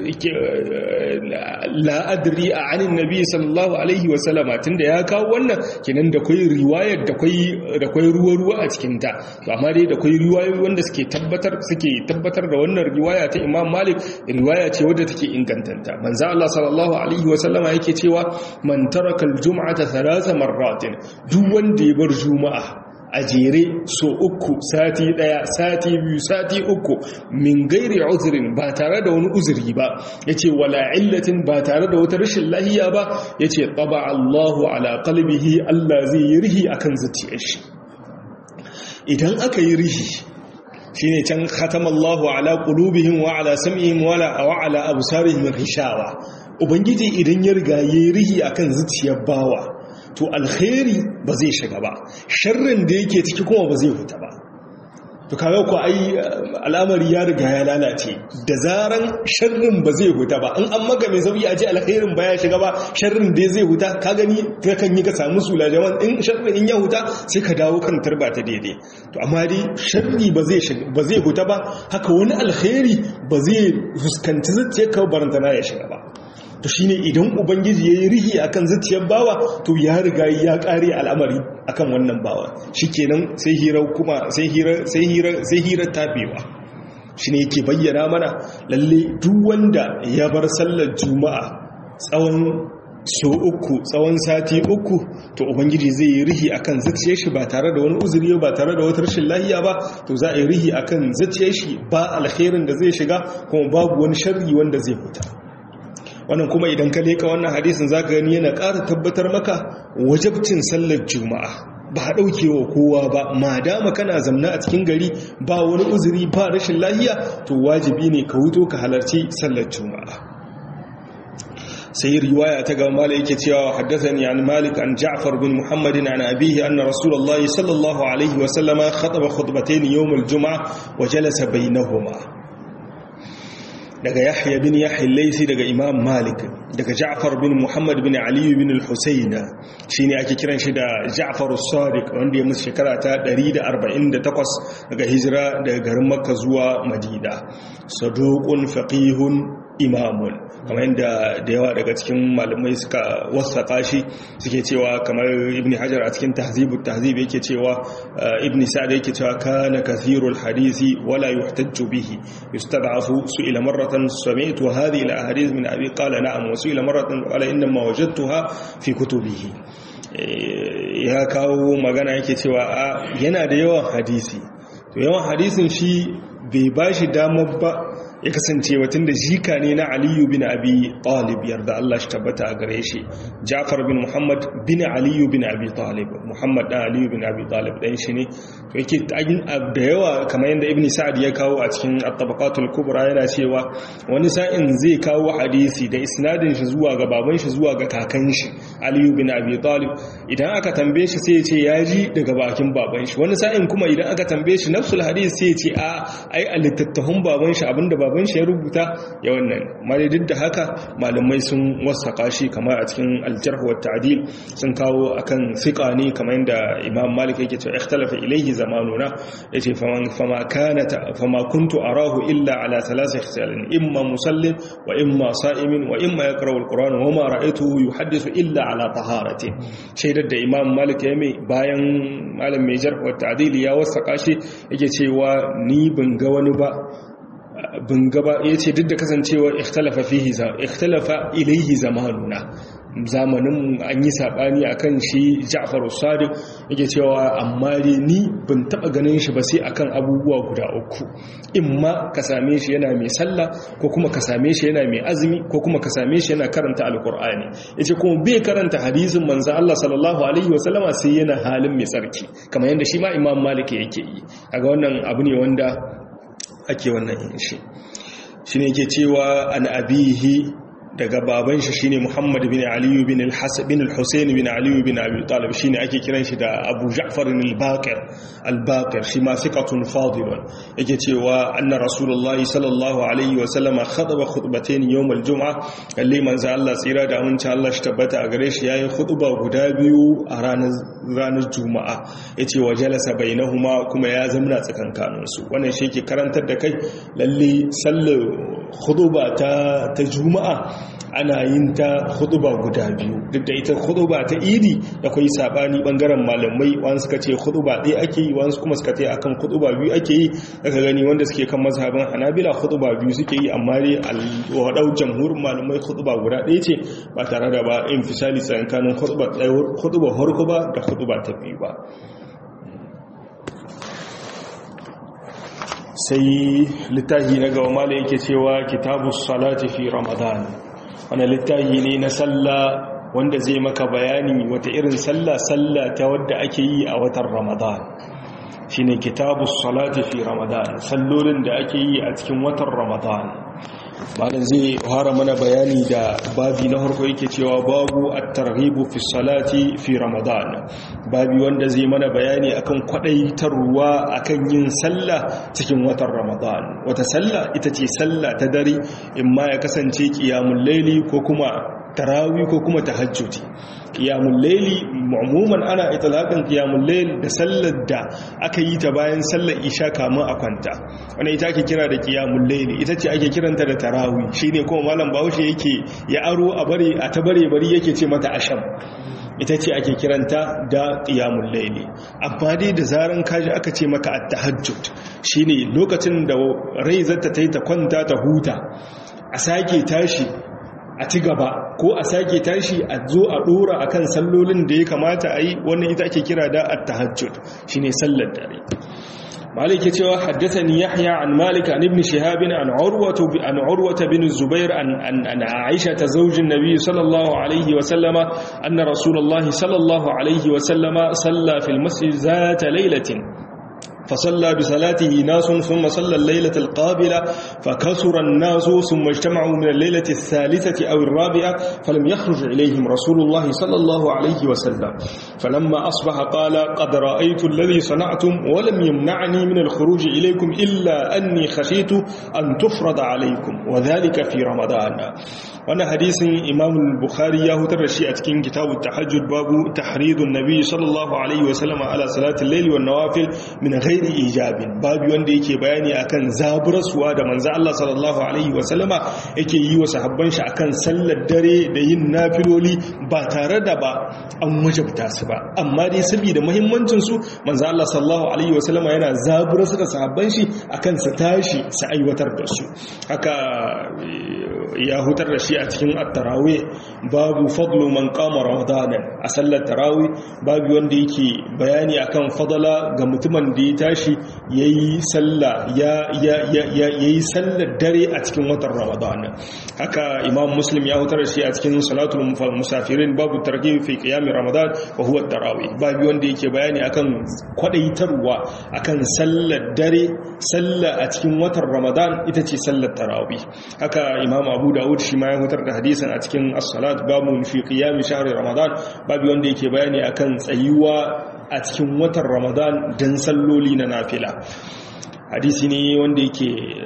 la adri a anin nabi sallallahu alaihi wa sallama tunda ya kawo wannan kenan da kai riwayar da kai da kai ruwa ruwa a cikin ta to amma dai da kai riwayoyi wanda suke tabbatar suke tabbatar da wannan riwaya ta imam malik riwaya ce wadda take ingantanta manzo Allah sallallahu alaihi wa sallama yake cewa man taraka al-jum'ata thalatha marratin duk wanda ya bar juma'a a jere so uku sati daya sati biyu sati uku min gairi uzurin ba tare da wani uzuri ba yace wala illatin ba tare da wata rashin lahiya ba yace taba Allahu ala qalbihi Allah zai yi rihi akan zuciyar shi idan aka yi rihi shine can khatamallahu ala qulubihim wa ala sam'ihim wa ala absarihim ghishawa ubangiji idan ya riga yayi rihi akan zuciyar bawa to alkhairi ba zai shiga ba sharrin da yake ciki kuma ba zai fita ba to kaga ko ai al'amari ya riga ya lalace da zaran sharrin ba zai huta ba in an maka mai sauki a ce alkhairin ba ya shiga ba sharrin dai zai huta ka gani ka kan yi ka samu sula jaman in sharrin in ya huta sai ka dawo kan tarba ta daidai to amma dai sharri ba zai ba zai huta ba haka wani alkhairi ba zai fuskanci zuciyar ka barantana ya shiga ba to shine idan ubangiji yayi rihi akan zuciyar bawa to ya riga ya kare al'amari akan wannan bawa shikenan sai hira kuma sai hira sai hira sai hira tabewa shine yake bayyana mana lalle duk wanda ya bar sallar juma'a tsawon so uku tsawon sati uku to ubangiji zai yi rihi akan zuciyar shi ba tare da wani uzuri ba tare da wata rashin lahiya ba to za a yi rihi akan zuciyar shi ba alkhairin da zai shiga kuma babu wani sharri wanda zai fita wannan kuma idan ka leka wannan hadisin za ka gani yana ƙara tabbatar maka wajabcin sallar juma'a ba a ɗaukewa kowa ba ma dama kana zamna a cikin gari ba wani uzuri ba rashin lahiya to wajibi ne ka wuto ka halarci sallar juma'a sai riwaya ta gaba mala yake cewa haddathani an malik an ja'far bin muhammadin an abihi anna rasulullahi sallallahu alaihi wa sallama khataba khutbatayn yawm al-jum'a wa jalasa bainahuma daga yahya bin yahya laisi daga imam malik daga ja'far bin muhammad bin ali bin al-husayn shine ake kiran shi da ja'far as-sadiq wanda ya musu shekara ta 148 daga hijira daga garin makka zuwa madina saduqun faqihun imamun kamar yadda da yawa daga cikin malamai suka wasaƙa shi suke cewa kamar ibn hajar a cikin tahzibu tahzib yake cewa ibn sa'd yake cewa kana kathirul hadisi wala yuhtajju bihi yustad'afu su'ila marratan sami'tu hadhihi al ahadith min abi qala na'am wa su'ila marratan qala inna ma wajadtuha fi kutubihi ya kawo magana yake cewa yana da yawan hadisi to yawan hadisin shi bai bashi damar ba ya kasance watan da jika ne na aliyu bin abi talib yarda Allah shi tabbata a gare shi jafar bin muhammad bin aliyu bin abi talib muhammad dan aliyu bin abi talib dan shi ne to yake da yawa kamar yadda ibn sa'ad ya kawo a cikin at-tabaqatul kubra yana cewa wani sa'in zai kawo hadisi da isnadin shi zuwa ga baban shi zuwa ga kakan shi aliyu bin abi talib idan aka tambaye shi sai ya ce ya ji daga bakin baban shi wani sa'in kuma idan aka tambaye shi nafsul hadisi sai ya ce a ai a littattafan baban shi abinda baban shi ya rubuta ya wannan mare duk da haka malamai sun wasaka shi kamar a cikin aljarh wa ta'dil sun kawo akan fiqa ne kamar yadda imam malik yake cewa ikhtalafa ilayhi zamanuna yace faman fama kana fama kuntu arahu illa ala thalath ikhtilalin imma musallin wa imma sa'imin wa imma yaqra'u alquran wa ma ra'aytuhu yuhaddithu illa ala taharati shaidar da imam malik ya mai bayan malam mai jarh wa ta'dil ya wasaka shi yake cewa ni ban ga wani ba bin gaba ya ce duk da kasancewa ikhtalafa fihi ikhtalafa ilaihi zamanuna zamanin an yi sabani akan shi Ja'far as-Sadiq yake cewa amma dai ni ban taba ganin shi ba sai akan abubuwa guda uku imma ka same shi yana mai sallah ko kuma ka same shi yana mai azumi ko kuma ka same shi yana karanta alqur'ani yace kuma bai karanta hadisin manzo Allah sallallahu alaihi wasallama sai yana halin mai tsarki kamar yanda shi ma Imam Malik yake yi kaga wannan abu ne wanda ake wannan yin shi shi ne ke cewa an abihi daga baban shi shine Muhammad bin Ali bin al-Hasan bin al-Husayn bin Ali bin Abi Talib shine ake kiran shi da Abu Ja'far al-Baqir al-Baqir shi ma thiqatun fadilun yake cewa anna Rasulullah sallallahu alaihi wa sallam khataba khutbatayn yawm al-jum'a kalli manzo Allah tsira da aminci Allah shi tabbata a gare shi yayin khutba guda biyu a ranar ranar juma'a yace wa jalasa bainahuma kuma ya zamna tsakankanin su wannan shi yake karantar da kai lalle sallar khutba ta ta juma'a ana yin ta khutuba guda biyu duk da ita khutuba ta idi akwai sabani bangaren malamai wani suka ce khutuba ɗaya ake yi wani kuma suka ce akan khutuba biyu ake yi daga gani wanda suke kan mazhabin hanabila khutuba biyu suke yi amma dai alwadau jamhurin malamai khutuba guda ɗaya ce ba tare da ba infisali tsakanin khutuba ɗaya khutuba farko ba da khutuba ta biyu ba sai littafi na gaba mala yake cewa kitabu salati fi ramadan wani littafi ne na sallah wanda zai maka bayani wata irin sallah sallah ta wadda ake yi a watan ramadan shine kitabu salati fi ramadan sallolin da ake yi a cikin watan ramadan malam zai fara mana bayani da babi na harko yake cewa babu at-targhibu fi salati fi ramadan babi wanda zai mana bayani akan kwadaitarwa akan yin sallah cikin watan ramadan wata sallah ita ce sallah ta dare imma ya kasance qiyamul layli ko kuma tarawih ko kuma tahajjudi qiyamul layli umuman ana itlaqan qiyamul layl da sallar da aka yi ta bayan sallar isha kamun a kwanta wannan ita ake kira da qiyamul layli ita ce ake kiranta da tarawih shine kuma malam Bahaushe yake ya aro a bare a ta bare bari yake ce mata asham ita ce ake kiranta da qiyamul layli amma dai da zaran kaji aka ce maka at-tahajjud shine lokacin da rai zata tayi ta kwanta ta huta a sake tashi a ci gaba ko a sake tashi a zo a dora akan sallolin da ya kamata a yi wannan ita ake kira da at-tahajjud shine sallar dare مالك يتوى حدثني يحيى عن مالك عن ابن شهاب عن عروة عن عروة بن الزبير عن, عن, عن عائشة زوج النبي صلى الله عليه وسلم أن رسول الله صلى الله عليه وسلم صلى في المسجد ذات ليلة فصلى بصلاته ناس ثم صلى الليلة القابلة فكثر الناس ثم اجتمعوا من الليلة الثالثة أو الرابعة فلم يخرج إليهم رسول الله صلى الله عليه وسلم فلما أصبح قال قد رأيت الذي صنعتم ولم يمنعني من الخروج إليكم إلا أني خشيت أن تفرض عليكم وذلك في رمضان وانا حديث إمام البخاري يهتر الشيء أتكين كتاب التحجد باب تحريض النبي صلى الله عليه وسلم على صلاة الليل والنوافل من غير ijabin babu wanda yake bayani akan zaburarsuwa da manzo Allah sallallahu alaihi wasallama yake yi wa sahabban shi akan sallar dare da yin nafiloli ba tare da ba an wajabta su ba amma dai saboda muhimmancin su manzo Allah sallallahu alaihi wasallama yana zaburarsu da sahabban shi akan su tashi su aiwatar da su haka ya hutar da shi a cikin at-tarawih babu fadlu man qama ramadanan a sallar tarawih babu wanda yake bayani akan fadala ga mutumin da ya tashi yayi sallah ya ya ya yayi sallar dare a cikin watan ramadan haka imam muslim ya hutar da shi a cikin salatul musafirin babu targhib fi qiyam ramadan wa huwa at-tarawih babu wanda yake bayani akan kwadaitarwa akan sallar dare sallah a cikin watan ramadan ita ce sallar tarawih haka imam abu dawud shi ma ya hutar da hadisin a cikin as-salat babu fi qiyam shahr ramadan babu wanda yake bayani akan tsayuwa a cikin watan ramadan dan salloli na nafila hadisi ne wanda yake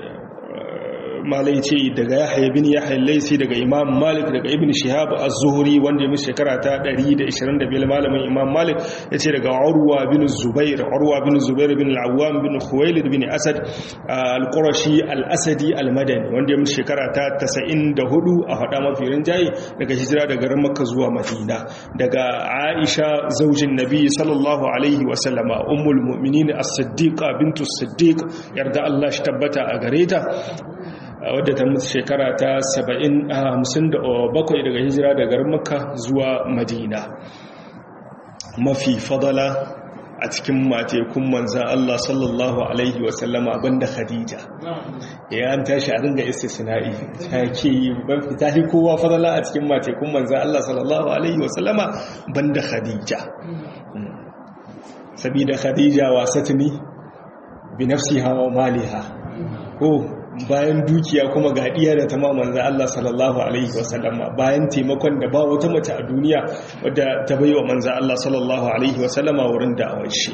malai ce daga yahya bin yahya laisi daga imam malik daga ibn shihab az-zuhri wanda ya musu shekara ta 125 malamin imam malik yace daga urwa bin zubair urwa bin zubair bin al-awwam bin khuwailid bin asad al-qurashi al-asadi al-madani wanda ya musu shekara ta 94 a hada mafi rinjaye daga hijira daga garin makka zuwa madina daga aisha zaujin nabi sallallahu alaihi wa sallama ummul mu'minin as-siddiqa bintu as-siddiq yarda Allah shi tabbata a gare ta wadda ta mutu shekara ta 57 daga hijira daga garin makka zuwa madina mafi fadala a cikin matekun manzan Allah sallallahu Alaihi wasallama banda khadija ya an tashi a ringa istisna'i ta ke yi ta yi kowa fadala a cikin matekun manzan Allah sallallahu Alaihi wasallama banda khadija sabida khadija wasatni bi nafsiha wa maliha ko bayan dukiya kuma ga diya da ta manzo Allah sallallahu alaihi wasallam bayan taimakon da ba wata mace a duniya wadda ta baiwa manzo Allah sallallahu alaihi wasallama wurin da'awar shi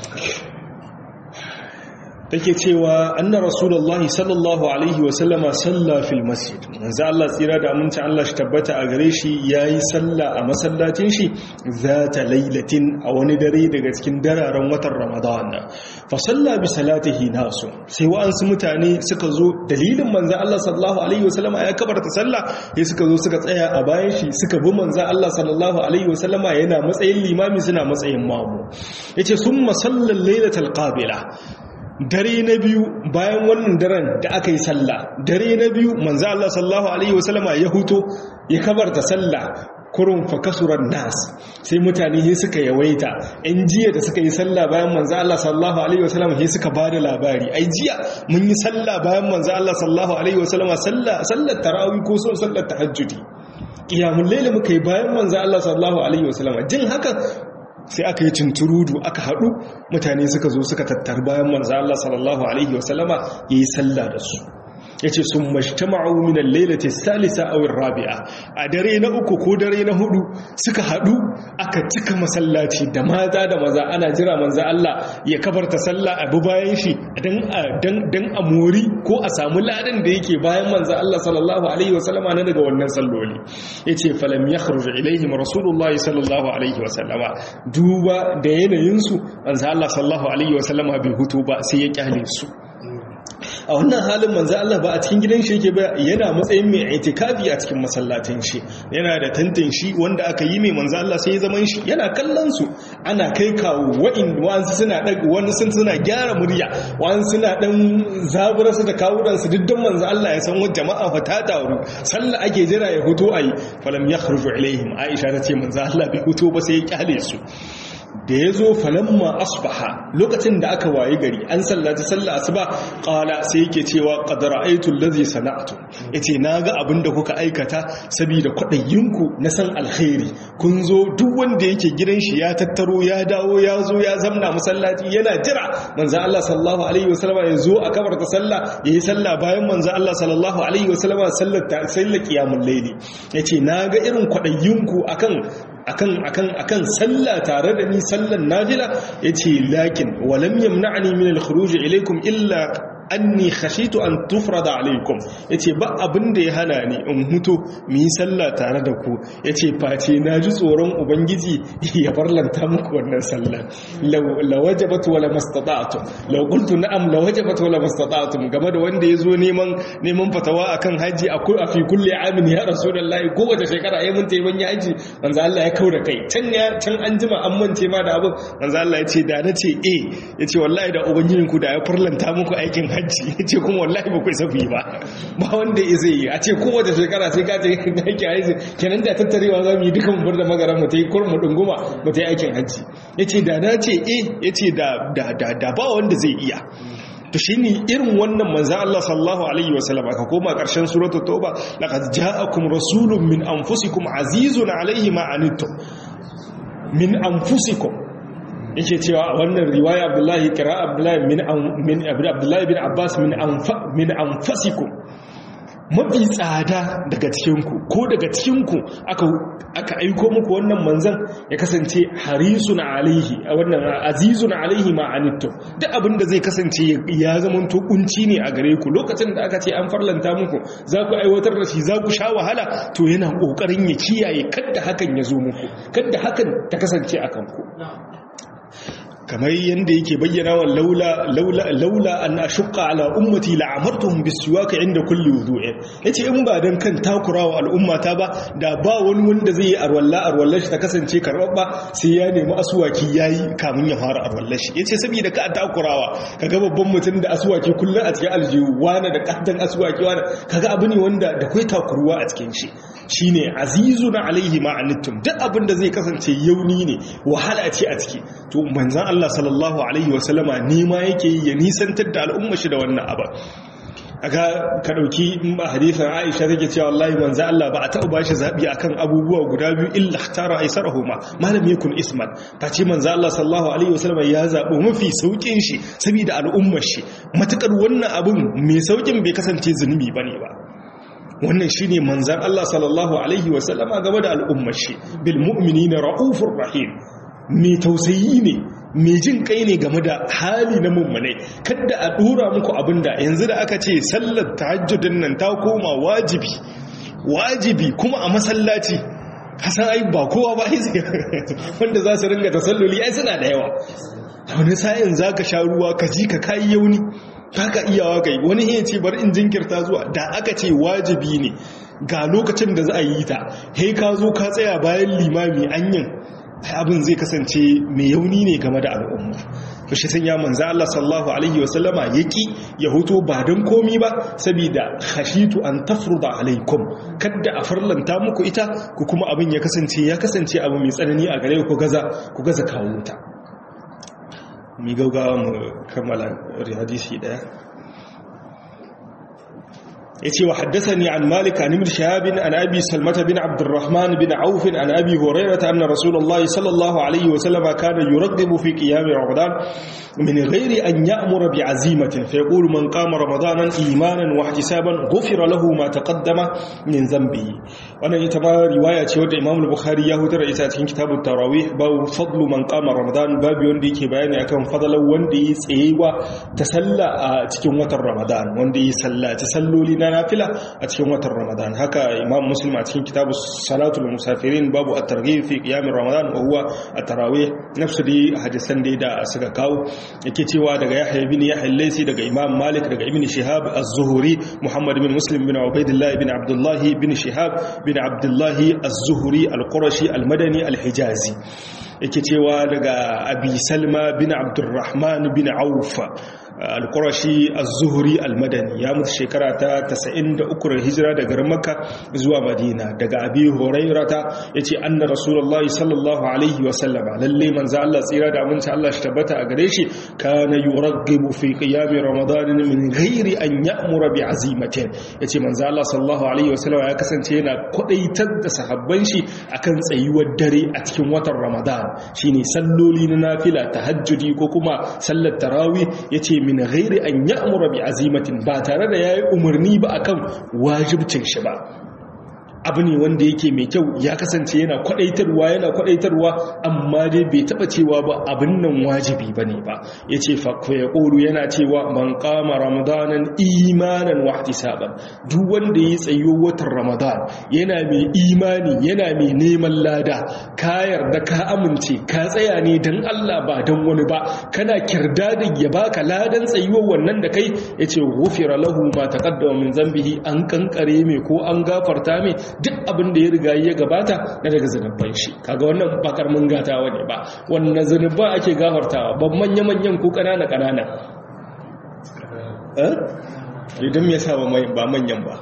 take cewa anna rasulullahi sallallahu alaihi wasallama salla fil masjid manzo Allah tsira da aminci Allah shi tabbata a gare shi yayi salla a masallacin shi zata lailatin a wani dare daga cikin dararen watan Ramadan fa salla bi salatihi nasu sai wa'ansu mutane suka zo dalilin manzo Allah sallallahu alaihi wasallama ya kabarta sallah sai suka zo suka tsaya a bayan shi suka bi manzo Allah sallallahu alaihi wasallama yana matsayin limami suna matsayin mamu yace summa sallal lailatal qabila dare na biyu bayan wannan daren da aka yi sallah dare na biyu manzo Allah sallallahu alaihi wasallama ya huto ya kabarta sallah kurun fa kasuran nas sai mutane sai suka yawaita in jiya da suka yi sallah bayan manzo Allah sallallahu alaihi wasallama sai suka bada labari ai jiya mun yi sallah bayan manzo Allah sallallahu alaihi wasallama sallah sallar tarawih ko sallar tahajjudi qiyamul layl muka yi bayan manzo Allah sallallahu alaihi wasallama jin haka sai aka yi cinturudu aka haɗu mutane suka zo suka tattar bayan manzo Allah sallallahu alaihi wasallama yayi sallah da su yace sun majtama'u min al-lailati salisa aw ar-rabi'a a dare na uku ko dare na hudu suka hadu aka cika masallaci da mata da maza ana jira manzo Allah ya kabarta sallah abu bayan shi dan dan dan amori ko a samu ladan da yake bayan manzo Allah sallallahu alaihi wasallama na daga wannan salloli yace falam yakhruj ilaihim rasulullah sallallahu alaihi wasallama duba da yanayin su manzo Allah sallallahu alaihi wasallama bai hutu ba sai ya kyale su a wannan halin manzo Allah ba a cikin gidan shi yake ba yana matsayin mai itikafi a cikin masallatin shi yana da tantan shi wanda aka yi mai manzo Allah sai ya zaman shi yana kallon su ana kai kawo wa'in wa'ansu suna dag wani sun suna gyara murya wa'an suna dan zabura su da kawudan su diddan manzo Allah ya san wa jama'a fa ta taru sallah ake jira ya huto ayi falam yakhruju ilaihim Aisha ta ce manzo Allah bai huto ba sai ya kyale su da ya zo falamma asbaha lokacin da aka waye gari an sallaci sallah asuba qala sai yake cewa qad ra'aytu allazi sana'tu yace naga abinda kuka aikata saboda kwadayinku na san alkhairi kun zo duk wanda yake gidan shi ya tattaro ya dawo ya zo ya zamna masallaci yana jira manzo Allah sallallahu alaihi wasallam ya zo a kabarta sallah yayi sallah bayan manzo Allah sallallahu alaihi wasallam sallar ta sallar qiyamul layli yace naga irin kwadayinku akan akan akan akan sallah tare da ni sallan nafila yace lakin walam yamna'ni min al-khuruj ilaykum illa anni khashitu an tufrada alaykum yace ba abin da ya hana ni in huto mu yi sallah tare da ku yace face naji tsoron ubangiji ya farlanta muku wannan sallah law wajabat wala mastata'tum law qultu na'am law wajabat wala mastata'tum game da wanda yazo neman neman fatawa akan haji akwai a fi kulli amin ya rasulullahi ko wace shekara ai mun tayi ban haji manzo Allah ya kaura kai can ya can an jima an mance ma da abin manzo Allah ya ce da na ce eh yace wallahi da ubangijinku da ya farlanta muku aikin hajji ya ce kuma wallahi ba ku isa yi ba ba wanda ya zai yi a ce kowace shekara sai ka ce aiki hajji kenan da tattarewa za mu yi dukan bar da magaran mu ta yi kurmu dunguma mu ta yi aikin hajji ya ce da na ce eh ya ce da ba wanda zai iya to shi ne irin wannan manza Allah sallallahu Alaihi wasallam aka koma ƙarshen suratul tauba laqad ja'akum rasulun min anfusikum azizun alaihi ma anittum min anfusikum yake cewa a wannan riwaya abdullahi kira abdullahi min abdullahi bin abbas min anfasikum mafi tsada daga cikinku ko daga cikinku aka aiko muku wannan manzan ya kasance harisun alaihi a wannan azizun alaihi ma'anitto duk abinda zai kasance ya zama to kunci ne a gare ku lokacin da aka ce an farlanta muku za ku aiwatar da shi za ku sha wahala to yana kokarin ya kiyaye kadda hakan ya zo muku kadda hakan ta kasance a kanku kamar yadda yake bayyana wa laula laula laula an ashqa ala ummati la'amartuhum bisiwaka inda kulli wudu'in yace in ba dan kan takurawa al'ummata ba da ba wani wanda zai yi arwalla arwallar shi ta kasance karbabba sai ya nemi aswaki yayi kamun ya fara arwallar shi yace saboda ka takurawa kaga babban mutum da aswaki kullun a cikin aljihu wani da kaddan aswaki wani kaga abu ne wanda da kai takuruwa a cikin shi shine azizun alaihi ma'anittum duk abin da zai kasance yauni ne wahala ce a ciki to manzon Allah sallallahu alaihi wasallama nema yake ya nisantar da al'umma shi da wannan abu aka ka dauki hadisin Aisha take cewa wallahi manzo Allah ba a taɓa bashi zabi akan abubuwa guda biyu illa ikhtara aisarahuma malam yakun isman face manzo Allah sallallahu alaihi wasallam ya zabo mafi saukin shi saboda al'ummar shi matakar wannan abun mai saukin bai kasance zunubi bane ba wannan shine manzan Allah sallallahu alaihi wasallama game da al'ummar shi bil mu'minina raufur rahim mai tausayi ne mai jin kai ne game da hali na mummune kada a dora muku abinda yanzu da aka ce sallar tahajjudin nan ta koma wajibi wajibi kuma a masallaci hasan ai ba kowa ba wanda za su ringa tasalluli ai suna da yawa wani sa'in za ka sha ruwa ka ji ka kayi yauni ka iyawa kai wani ya ce bar in jinkirta zuwa da aka ce wajibi ne ga lokacin da za a yi ta hei ka zo ka tsaya bayan limami anyin abin zai kasance mai yauni ne game da al'umma to shi sun ya manza Allah sallallahu alaihi wasallama yaki ya huto ba don komi ba saboda khashitu an tafruda alaikum kadda a farlanta muku ita ku kuma abin ya kasance ya kasance abu mai tsanani a gare ku gaza ku gaza kawo ta mi gaugawa mu kammala hadisi daya yace wa haddathani an malik an ibn shahab an abi salmata bin abdurrahman bin auf an abi hurairah anna rasulullahi sallallahu alaihi wa sallam kana yuraghibu fi qiyam ramadan min ghairi an ya'mura bi azimatin fa yaqulu man qama ramadanan imanan wa ihtisaban ghufira lahu ma taqaddama min dhanbihi wannan ita ma riwaya ce wadda imam al-bukhari ya hutar ita cikin kitabut tarawih babu fadlu man qama ramadan babu wanda yake bayani akan fadalan wanda yi tsayewa ta salla a cikin watan ramadan wanda yi sallaci salloli na nafila a cikin watan ramadan haka imam muslim a cikin kitabu salatul musafirin babu at-targhib fi qiyam ramadan wa huwa at-tarawih nafsu dai hadisan dai da suka kawo yake cewa daga yahya ibn yahya al-laysi daga imam malik daga ibn shihab az-zuhri muhammad bin muslim bin ubaidillah ibn abdullah bin shihab bin abdullah az-zuhri al-qurashi al-madani al-hijazi yake cewa daga abi salma bin abdurrahman bin auf al-qurashi az-zuhri al-madani ya mutu shekara ta 93 hijira daga garin makka zuwa madina daga abi hurairata yace anna rasulullahi sallallahu alaihi wa sallama lalle manzo Allah tsira da aminci Allah shi tabbata a gare shi kana yuraghibu fi qiyam ramadan min ghairi an ya'mura bi azimatin yace manzo Allah sallallahu alaihi wa sallama ya kasance yana kwadaitar da sahabban shi akan tsayuwar dare a cikin watan ramadan shine salloli na nafila tahajjudi ko kuma sallar tarawih yace min ghairi an ya'mura bi azimatin ba tare da yayi umarni ba akan wajibcin shi ba abu ne wanda yake mai kyau ya kasance yana kwadaitarwa yana kwadaitarwa amma dai bai taba cewa ba abin nan wajibi bane ba yace fa ya qulu yana cewa man qama ramadanan imanan wa ihtisaban duk wanda yi tsayo watan ramadan yana mai imani yana mai neman lada ka yarda ka amince ka tsaya ne dan Allah ba dan wani ba kana kirda da ya baka ladan tsayuwar wannan da kai yace ghufira lahu ma taqaddama min zambihi an kankare mai ko an gafarta mai duk abin da ya riga ya gabata na daga zanubban shi kaga wannan ba karmin gatawa ne ba wannan zanubba ake gafartawa ban manya-manyan ko kanana-kanana eh idan me yasa ba manyan ba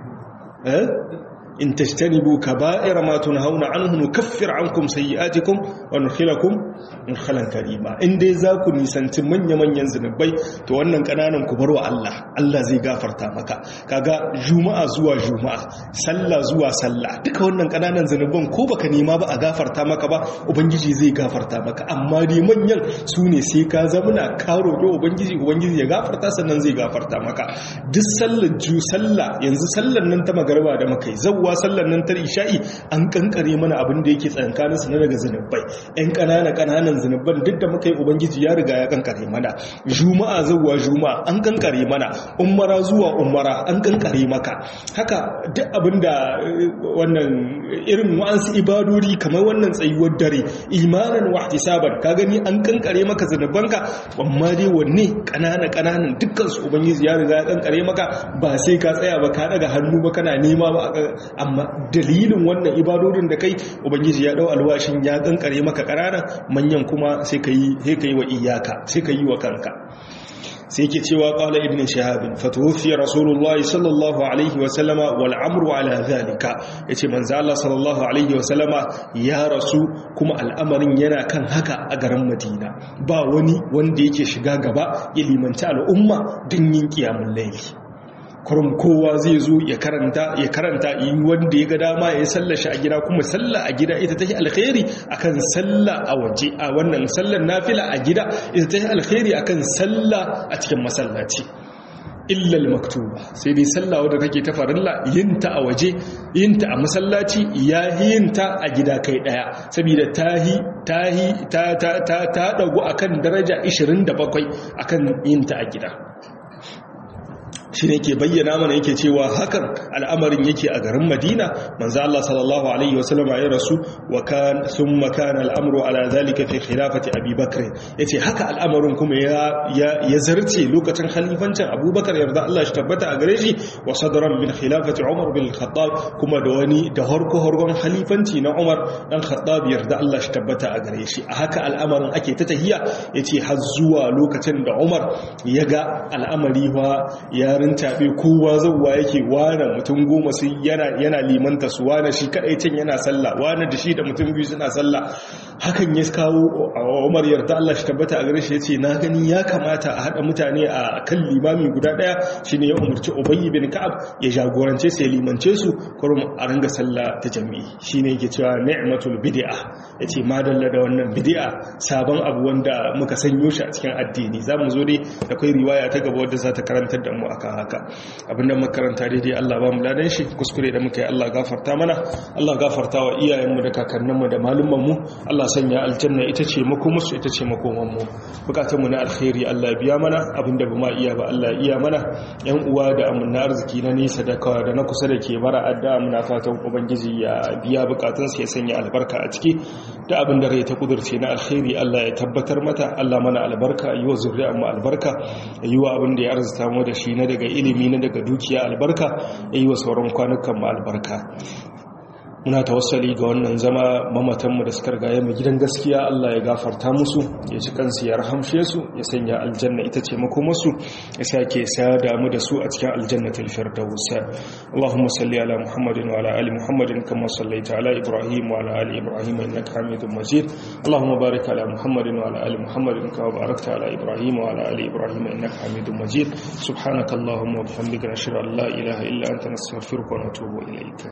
eh in tajtanibu kaba'ira ma tunhauna anhu nukaffir ankum sayi'atikum wa nudkhilakum mudkhalan karima in dai za ku nisanci manya-manyan zunubai to wannan kananan ku barwa Allah Allah zai gafarta maka kaga juma'a zuwa juma'a sallah zuwa sallah duka wannan kananan zunuban ko baka nema ba a gafarta maka ba ubangiji zai gafarta maka amma dai manyan su ne sai ka zamuna ka roƙi ubangiji ubangiji ya gafarta sannan zai gafarta maka duk sallar ju sallah yanzu sallar nan ta magarba da muka yi zawwa sallar nan ta isha'i an kankare mana abin da yake tsankanin su na daga zunubai ɗan ƙanana ƙananan zunuban duk da muka yi ubangiji ya riga ya kankare mana juma'a zawwa juma'a an kankare mana umara zuwa umara an kankare maka haka duk abin da wannan irin wa'ansu ibadori kamar wannan tsayuwar dare imanan wa ihtisaban ka gani an kankare maka zunubanka amma dai wanne ƙanana ƙananan dukkan su ubangiji ya riga ya kankare maka ba sai ka tsaya ba ka daga hannu ba kana nema ba amma dalilin wannan ibadodin da kai ubangiji ya dau alwashin ya kankare maka ƙanana manyan kuma sai ka yi sai ka yi wa iyaka sai ka yi wa kanka sai ke cewa qala ibn shahab fatuwfi rasulullahi sallallahu alaihi wa sallama wal amru ala zalika yace manzo Allah sallallahu alaihi wa sallama ya rasu kuma al'amarin yana kan haka a garin Madina ba wani wanda yake shiga gaba ya limanci al'umma din yin qiyamul layli kurum kowa zai zo ya karanta ya karanta yi wanda ya ga dama ya sallar shi a gida kuma sallah a gida ita take alkhairi akan sallah a waje a wannan sallar nafila a gida ita take alkhairi akan sallah a cikin masallaci illa maktuba sai dai sallah wadda take ta farilla yinta a waje yinta a masallaci ya yinta a gida kai daya saboda tahi tahi ta ta ta ta dago akan daraja 27 akan yinta a gida shi ne ke bayyana mana yake cewa hakan al'amarin yake a garin madina manzo Allah sallallahu alaihi wasallam ya rasu wa kan thumma kana al'amru ala zalika fi khilafati abi bakr yace haka al'amarin kuma ya ya zarce lokacin khalifancin abubakar yarda Allah shi tabbata a gare shi wa sadran min khilafati umar bin khattab kuma da wani da harko hargon khalifanci na umar dan khattab yarda Allah shi tabbata a gare shi a haka al'amarin ake ta tahiya yace har zuwa lokacin da umar ya ga al'amari wa ya rintaɓe kowa zauwa yake wane mutum goma sun yana limanta su wane shi kaɗai can yana sallah wane da shi da mutum biyu suna sallah hakan ya kawo a umar yarda Allah shi tabbata a gare shi ya ce na gani ya kamata a haɗa mutane a kan limami guda ɗaya shi ne ya umarci ubayi bin ka'ab ya jagorance su ya limance su kurum a ringa sallah ta jami'i shi ne yake cewa ni'matul bid'a ya ce madalla da wannan bid'a sabon abu wanda muka sanyo shi a cikin addini za mu zo dai da kai riwaya ta gaba wadda za ta karantar da mu akan haka abinda muka karanta daidai Allah ba mu ladan shi kuskure da muka yi Allah gafarta mana Allah gafarta wa iyayenmu da kakanninmu da malumanmu Allah sanya aljanna ita ce makomarsu ita ce makomanmu bukatunmu na alkhairi Allah biya mana abinda ba ma iya ba Allah iya mana yan uwa da amunna arziki na nesa da kawa da na kusa da ke bara adda muna fatan ubangiji ya biya bukatunsu ya sanya albarka a ciki da abin da rai ta kudurce na alkhairi Allah ya tabbatar mata Allah mana albarka yi wa zuriyar mu albarka yi wa abin da ya arzuta mu da shi na daga ilimi na daga dukiya albarka yi wa sauran kwanukan mu albarka muna tawassali ga wannan zama mamatanmu da suka rigaye mu gidan gaskiya Allah ya gafarta musu ya ci kansu ya rahamshe su ya sanya aljanna ita ce makomarsu ya sake sada mu da su a cikin aljannatul firdaus Allahumma salli ala Muhammadin wa ala ali Muhammadin kama sallaita ala Ibrahim wa ala ali Ibrahim innaka Hamidum Majid Allahumma barik ala Muhammadin wa ala ali Muhammadin kama barakta ala Ibrahim wa ala ali Ibrahim innaka Hamidum Majid subhanakallahumma wa bihamdika nashhadu an la ilaha illa anta nastaghfiruka wa natubu ilayk